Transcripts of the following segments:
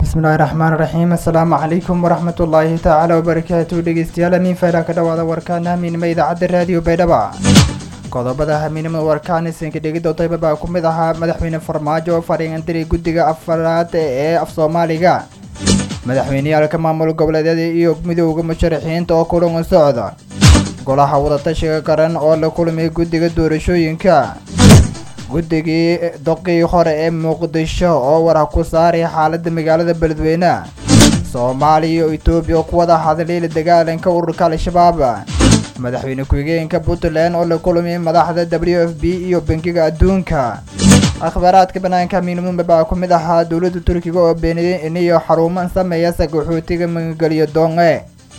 bismillahi raxmaan raxiim assalaamu calaykum waraxmat ullaahi tacaala wabarakaatu dhegeystayaal amiin fayla ka dhawaada warkaana hamiinimo idaacadda raadiyo baydhaba qodobada hamiinimada warkaan isinka dhegida dayba baa ku mid ahaa madaxweyne farmaajo oo fariingandiri guddiga afaraad ee af soomaaliga madaxweyneyaalka maamul goboleedyada iyo midowda musharaxiinta oo kulan socda golaha wadatashiga qaran oo la kulmay guddiga doorashooyinka guddigii doqii hore ee muqdisho oo war ku saaray xaalada magaalada beledweyne soomaaliya iyo etoobiya ku wada hadlay la dagaalanka ururka al-shabaab madaxweyne ku-xigeenka puntland oo la kulmay madaxda w f b iyo bangiga adduunka akhbaaraadka banaanka miinimumba baa ku mid ahaa dowladda turkiga oo beeniyay iniyo xaruuman sameeya sagaxootiga magangeliyo doonge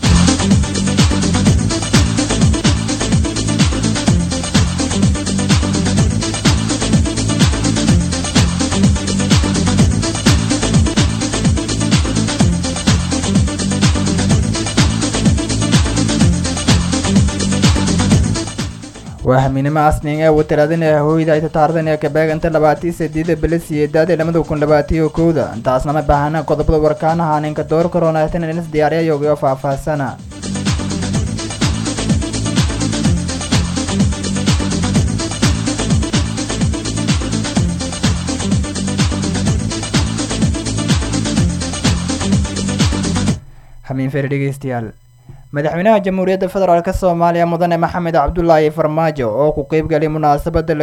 waa hamiinimo asning ee watiraadinaya hooyda ay tataardanaya kabeeganta labaatii sideeda bila siyeedaad ee lamada kun labaatiyo kowda intaasna ma baahana qodobada warkaanaha ninka door karoonatan inas diyaariya yogiyo faahfaahsana hamiin fer dhegeystayaal madaxweynaha jamhuuriyadda federaalk soomaaliya mudane maxamed cabdulaahi farmaajo oo ku qeybgalay munaasabada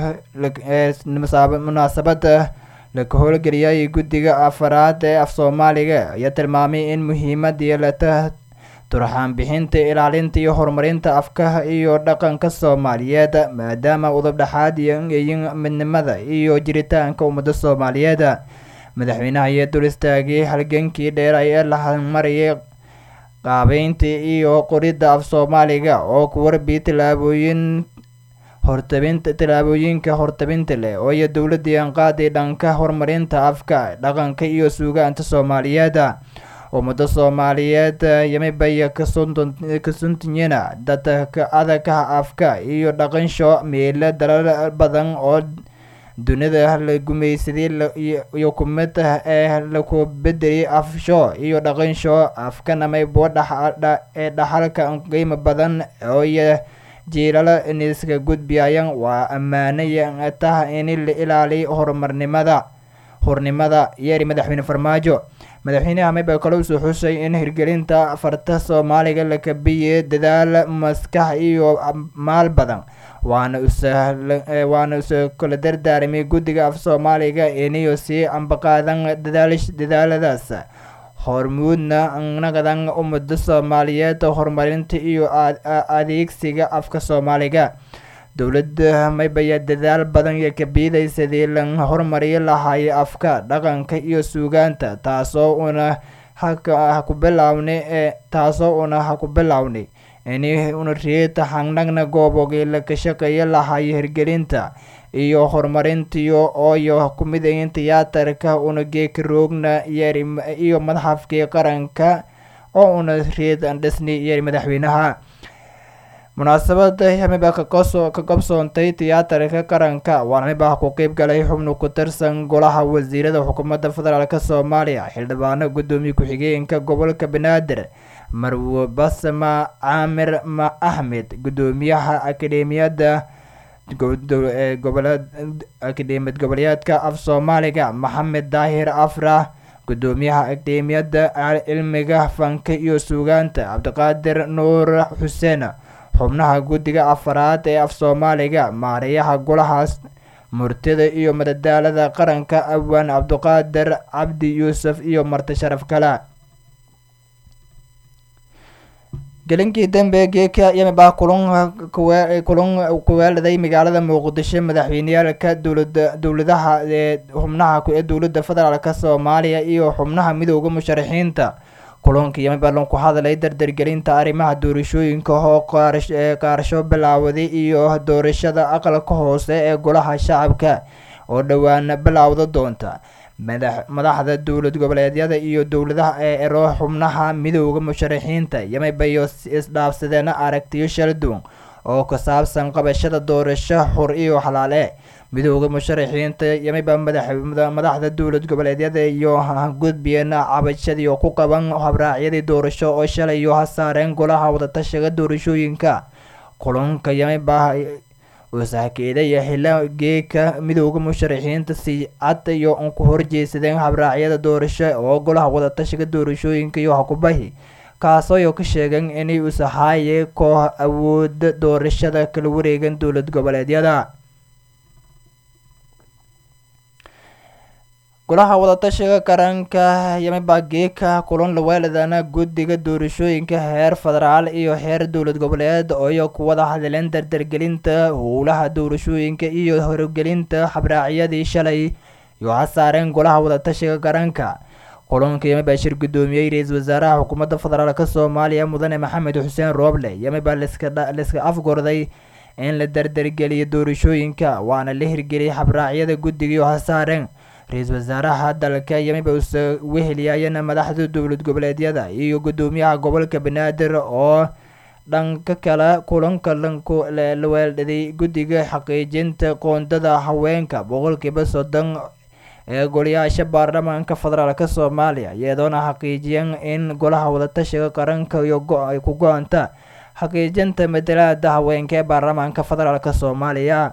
munaasabada laka howlgeliyay guddiga afaraad ee af soomaaliga ayaa tilmaamay in muhiimad yeelata turxaan bixinta ilaalinta iyo horumarinta afkaha iyo dhaqanka soomaaliyeed maadaama udubdhexaad iyoyin midnimada iyo jiritaanka ummada soomaaliyeed madaxweynaha ayaa dul istaagay halgankii dheeray ee la marayay qaabeynta iyo qoridda af soomaaliga oo ku warbi tilaabooyin hortabinta tilaabooyinka hortabinta leh oo iyo dowladii anqaaday dhanka horumarinta afka dhaqanka iyo suugaanta soomaaliyeed ummada soomaaliyeed yamibaya kasuntiyana dadka adagka afka iyo dhaqansho meelo dalal badan oo dunida la gumaysaday iyo kumid ee laku bedelay afsho iyo dhaqansho afkanamabo ee dhaxalka qiimo badan ooiyo jiilala niska gudbiyayan waa ammaanaya tah in la ilaaliy horumarnimada hornimada yeeri madaxweyne farmaajo madaxweynaha mayba kale usoo xusay in hirgelinta farta soomaaliga la kabiyey dadaal maskax iyo maal badan waana waana usoo kala dardaaramay guddiga af soomaaliga iniyo sii ambaqaadan dadaaladaas hormuudna nagadan ummada soomaaliyeed horumarinta iyo adeegsiga afka soomaaliga dowladda maybaya dadaal badan iyo kabiiday sidii la horumariyi lahaay afka dhaqanka iyo suugaanta taasoo una haku bilawnay ee taasoo una ha ku bilownay ini una riita hangnagna goobogii la ka shaqeeya lahaay hirgelinta iyo horumarintiyo ooyo kumidayin tiyaatarka una geeka roogna yeeri iyo madxafkii qaranka oo una riid dhisnay yeeri madaxweynaha munaasabada hamiba ka qabsoontay tiyaatarka qaranka waana mibah ku qeyb galay xubno ku tirsan golaha wasiirada xukuumadda federaalk soomaaliya xildhibaano guddoomiye ku-xigeenka gobolka banaadir marwo basma caamir ma axmed guddoomiyaha akademiyadda akademiyad goboleedka af soomaaliga maxamed daahir afrah guddoomiyaha akademiyadda cilmiga fanka iyo suugaanta cabdiqaadir nuur xuseen xubnaha guddiga afaraad ee af soomaaliga maarayaha golahaas murtida iyo madadaalada qaranka awaan cabdiqaadir cabdi yuusuf iyo marti sharaf kale gelinkii dambe geeka yamibah kulan kulan kuweeladay magaalada muqdisho madaxweyneyaalka dowlada dowladaha ee xubnaha ee dowladda federaalk soomaaliya iyo xubnaha midowda musharaxiinta kulanka yamibalan ku hadlay dardargelinta arrimaha doorashooyinka oo qaarasho bilaawaday iyo doorashada aqalka hoose ee golaha shacabka oo dhowaan bilaawda doonta madaxda dowlad goboleedyada iyo dowladaha ee ero xubnaha midowda musharaxiinta yamibayo isdhaafsadeen aragtiyo shala duwan oo ku saabsan qabashada doorasho xur iyo xalaale midooda musharaxiinta yamiba madaxda dowlad goboleedyada iyo gudbiyeen cabashadii oo ku qaban habraacyadii doorasho oo shalay iyo hasaareen golaha wadatashiga doorashooyinka kulanka yamiba wasahkeeda iyo xila geeka midooda musharaxiinta si cad iyo ku horjeedsadeen habraacyada doorasho oo golaha wadatashiga doorashooyinka iyo hakubahi kaasoo ka sheegeen inay usaxaaye koox awooda doorashada kala wareegan dowlad goboleedyada golaha wadatashiga qaranka yamiba geeka kulan laweeladana guddiga doorashooyinka heer federaal iyo heer dowlad goboleed ooyo ku wada hadleen dardargelinta howlaha doorashooyinka iyo horgelinta habraacyadii shalay iyo hasaareen golaha wadatashiga qaranka kulanka yamiba shir guddoomiyey ra-iisul wasaaraha xukuumadda federaalk soomaaliya mudane maxamed xuseen rooble yamiba liska afgorday in la dardargeliyo doorashooyinka waana la hirgeliyay habraacyada guddigiio hasaareen ra-iisul wasaaraha dalka yamiba usa weheliyayana madaxda dowlad goboleedyada iyo guddoomiyaha gobolka banaadir oo dhanka kale kulanka la weeldhaday guddiga xaqiijinta qoondada haweenka boqolkiiba soddon ee golayaasha baarlamaanka federaalk soomaaliya iyadoona xaqiijiyeen in golaha wadatashiga qaranka iyo ay ku go-anta xaqiijinta matalaada haweenka ee baarlamaanka federaalk soomaaliya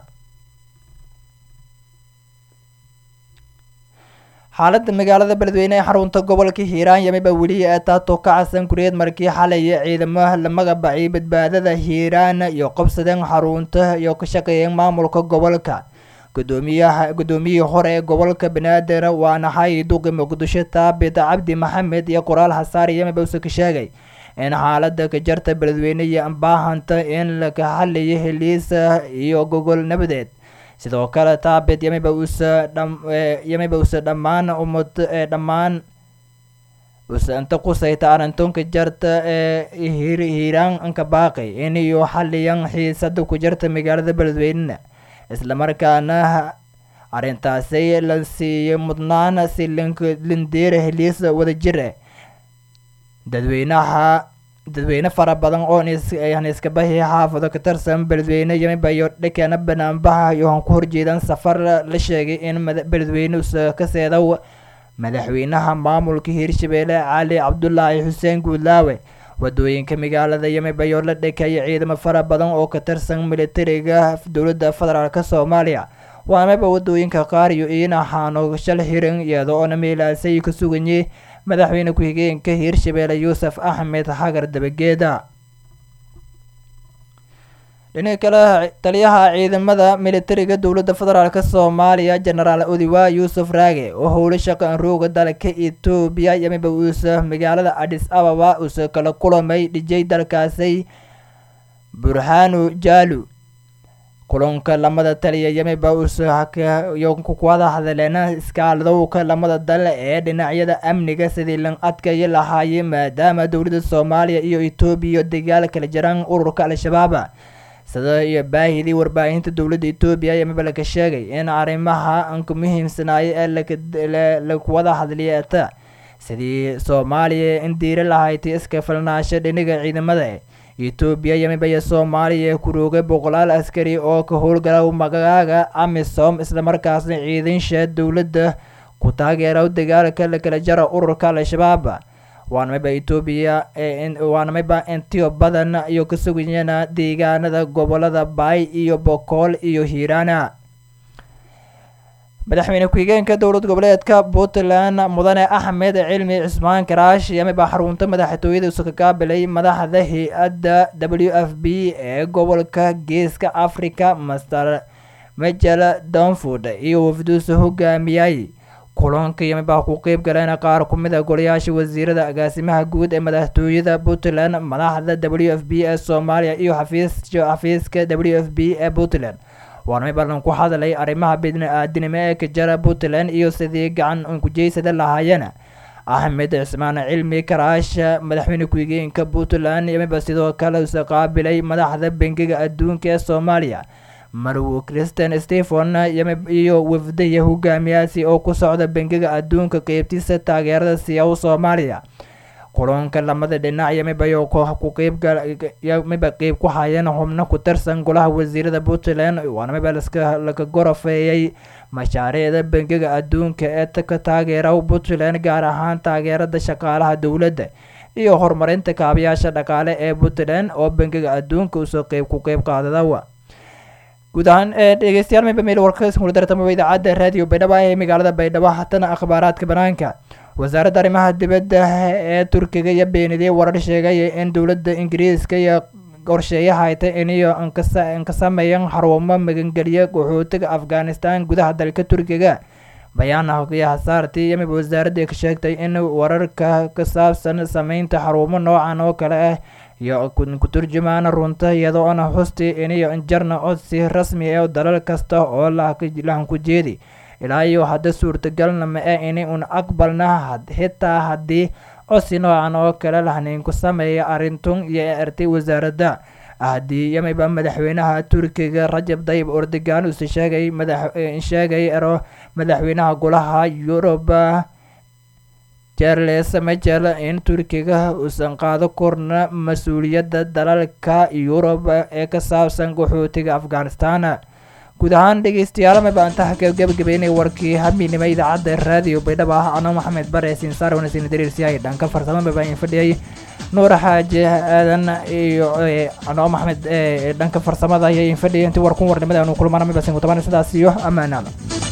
xaaladda magaalada beledweyne ee xarunta gobolka hiiraan yamiba weli ee taato ka casan kuriyeed markii xalay ciidamo la magabaciyay badbaadada hiiraan iyo qabsadeen xarunta iyo ka shaqeeyeen maamulka gobolka gudoomiyaha guddoomiyihii hore ee gobolka banaadir waana xay duqi muqdisho taabit cabdi maxamed iyo qoraal hasaari yamiba use ka sheegay in xaalada ka jarta beledweyne iyo baahanta in laka xaliyo heliisa iyo gogol nabadeed sidoo kale taabit yamiba usa yamiba usa dhammaan umad dhammaan usa inta qusayta arrintunka jarta ee hiiraan anka baaqay in iyo xaliyan xiisada ku jarta magaalada beledweynena islamarkaana arrintaasi la siiyey mudnaan si lindeera heliisa wadajir ah dadweynaha dadweyne fara badan oo iskabahi xaafado ka tirsan beledweyne yamiba iyo dhakana banaanbaha iyo han ku horjeedaan safar la sheegay in beledweyne usa ka seedow madaxweynaha maamulka hiirshabeelle cali cabdulaahi xuseen guudlaawe wadooyinka magaalada yamiba iyo la dhekaya ciidamo fara badan oo ka tirsan militariga dowladda federaalk soomaaliya waamaba wadooyinka qaar iyo iinaxaano shal hiran iyada oona meelaasay ka suganyay madaxweyne ku-xigeenka hiirshabeelle yuusuf axmed xagar dabageeda dhinaca kale taliyaha ciidamada militariga dowladda federaalk soomaaliya jenaraal odiwa yuusuf raage oo howlo shaqan rooga dalka etoobiya yamiba uusa magaalada adis ababa uusa kala kulamay dhijay dalkaasi burhanu jaalu kulanka lamada taliya yamiba uusayo ku wada hadleen iskaaladowka lamada dal ee dhinacyada amniga sidii lan adkayi lahaayay maadaama dowladda soomaaliya iyo etoobiya dagaal kala jiraan ururka al-shabaab sida iyo baahidii warbaahinta dowladda etoobiya yamiba laka sheegay in arrimaha anka muhiimsanaayo ee lakuwada hadliyeeta sidii soomaaliya in diira lahayti iska filnaasho dhiniga ciidamada etoobiya yamiba iyo soomaaliya kuroogay boqolaal askari oo ka howlgala magaaga amisom islamarkaasna ciidansha dowladda ku taageera dagaalka lakala jara ururka al-shabaab waanamiba etoobiya waanamiba intiyo badan iyo ka sugayana deegaanada gobolada baay iyo bokool iyo hiiraana madaxweyne ku-xigeenka dowlad goboleedka puntland mudane axmed cilmi cismaan karaash yamiba xarunta madaxtooyada usa ka qaabilay madaxda hay-adda w f b ee gobolka geeska africa master majel donford iyo wafduusa hogaamiyay kulanka yamiba ku qeyb galeen qaar ku mid a golayaasha wasiirada agaasimaha guud ee madaxtooyada puntland madaxda w f b ee soomaaliya iyo xafiiska w f b ee puntland waana mibalan ku hadlay arrimaha bini-aadinimo ee ka jara puntland iyo sidii gacan unkujeysada lahaayeen axmed cismaan cilmi karaash madaxweyne ku-xigeenka puntland yamiba sidoo kale usa qaabilay madaxda bangiga adduunka ee soomaaliya marwo christian stephen iyo wafdaya hogaamiyaasi oo ku socda bangiga adduunka qeybtiisa taageerada siyaw soomaaliya kulanka lamada dhinac iyo mibayo ku qeybmiba qeyb ku hayeen xubno ku tirsan golaha wasiirada puntland waana miba laska laga gorafeeyey mashaariicda bangiga adduunka ee ka taageera puntland gaar ahaan taageerada shaqaalaha dowladda iyo horumarinta kaabayaasha dhaqaale ee puntland oo bangiga adduunka usoo qeyb ku qeyb qaadadawa guud ahaan dhegeystayaal miba meel warkaskuladartamaba idaacadda raadiyo baydhabo ee magaalada baydhabo hatana akhbaaraadka banaanka wasaaradda arrimaha dibadda ee turkiga iyo beenidey warar sheegaya in dowladda ingiriiska iyo qorsheeyaha hayta iniyo inka sameeyan xarumo magangeliya qaxootiga afghanistan gudaha dalka turkiga bayaan hogayaha saartii iyo miba wasaaradda ka sheegtay in wararka ka saabsan sameynta xarumo noocan oo kale ah iyo ku turjumaana runta iyadoona xusti iniyo injarna codsi rasmi ah dalal kasta oo lahan ku jeedi ilaa iyo hadda suurtagalna ma ah ini un aqbalna xitaa haddii codsi noocan oo kale lahnayn ku sameeya arrintun iyo ertay wasaaradda haddii yamiba madaxweynaha turkiga rajab dayib ordogan uuse sheegay madaxsheegay ero madaxweynaha golaha yuruba charles majel in turkiga uusan qaado korna mas-uuliyadda dalalka yurub ee ka saabsan qaxootiga afghanistan guud ahaan dhegeystayaal miba intaha gabagabeynay warkii hamiinima idaacadda raadiyo baydhabo ah ano maxamed bare sinsaar wanasin dariirsiyahay dhanka farsamo miba in fadhiyay nuura xaaje aadan iyo ano maxamed dhanka farsamada ayay in fadhiyay intii warkun warnimada aanu kulmana miba sin kutabana sidaas iyo ammaanaada